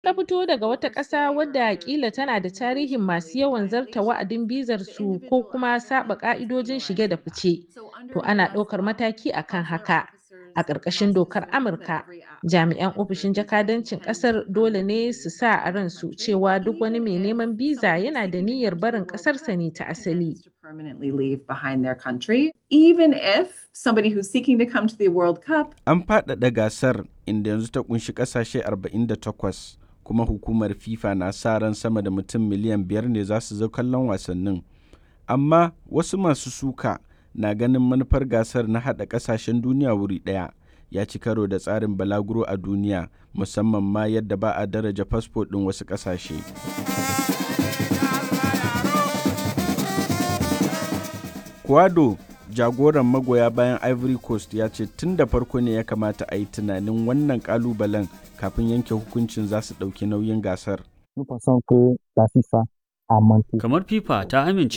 ta fito daga wata ƙasa wadda ƙila tana da tarihin masu yawan zarta wa'adin bizar su ko kuma saba ƙa'idojin shige da fice, to ana ɗaukar mataki akan haka. A ƙarƙashin dokar Amurka, jami'an ofishin jakadancin ƙasar dole ne su sa a ransu cewa duk wani mai neman biza yana da niyyar barin ƙasarsa ne ta asali. permanently leave behind their country, even if somebody who's seeking to come to the World Cup An faɗaɗa gasar inda yanzu ta ƙunshi ƙasashe 48 kuma hukumar FIFA na sa ran sama da mutum miliyan biyar ne za su zo kallon wasannin. Amma wasu masu suka na ganin manufar gasar na haɗa ƙasashen duniya wuri ɗaya ya ci karo da tsarin balaguro a duniya musamman ma yadda ba a daraja fasfo ɗin wasu ƙasashe. Kwado jagoran magoya bayan Ivory Coast ya ce tun da farko ne ya kamata a yi tunanin wannan kalubalen kafin yanke hukuncin za su ɗauki nauyin gasar. Nous pensons que la FIFA a manqué. Kamar FIFA ta amince